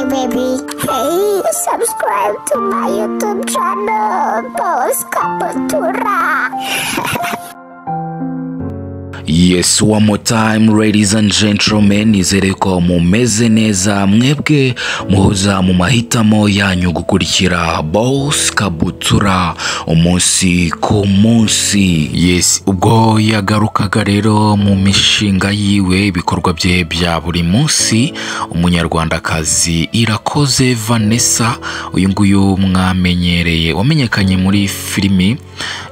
baby. Hey, subscribe to my YouTube channel, Polska Kultura. Yes, one more time ladies and gentlemen, nizere ko mumeze neza mwebwe muhoza mu mahitamo yanyu gukurikira Boss Kabutura umunsi ku munsi. Yes, ubwo yagarukaga rero mu mishinga yiwe ibikorwa bye bya buri munsi, umunyarwandakazi Irakoze Vanessa, uyu nguyu mwamenyereye wamenyekanye muri filimi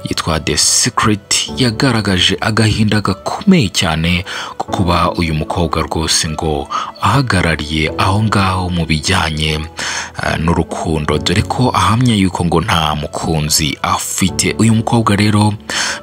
yitwa The Secret yagaragaje agahinda gakomeye cyane ko kuba uyu mukobwa rwose ngo ahagarariye aho ngaho mu bijyanye eh, n'urukundo dore ko ahamya yuko ngo nta mukunzi afite uyu mukobwa rero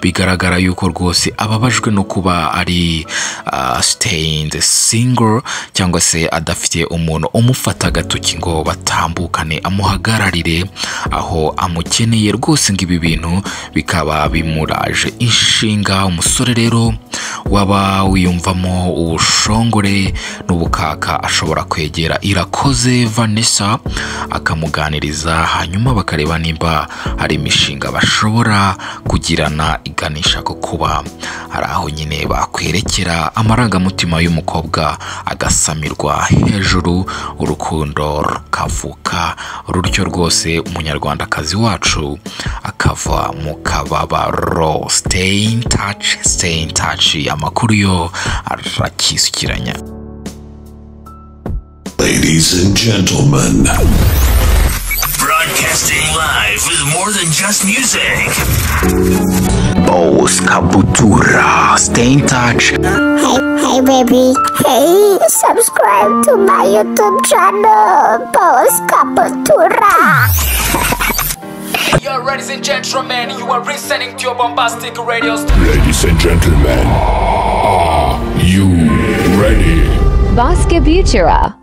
bigaragara yuko rwose ababajwe no kuba ari ah, staying single cyangwa se adafite umuntu umufata agatoki ngo batambukane amuhagararire aho amukeneye rwose ngo ibi bintu bikaba bimuraje inshinga umusore rero waba wiyumvamo ubushongore n'ubukaka ashobora kwegera irakoze vanessa akamuganiriza hanyuma bakareba nimba hari imishinga bashobora kugirana iganisha ku kuba hari aho nyine bakwerekera amarangamutima y'umukobwa agasamirwa hejuru urukundo rukavuka rutyo rwose umunyarwandakazi wacu akava mu kababaro stay in touch stay in touch amakuru yo arakisukiranya Ladies and gentlemen, Broadcasting live with more than just music. Boss Kabutura stay in touch Hey, hey, baby. Hey, subscribe to my YouTube channel, Polska Kultura. Yo, ladies and gentlemen, you are listening to your bombastic radio station. ladies and gentlemen, are you ready? Vasca Butura.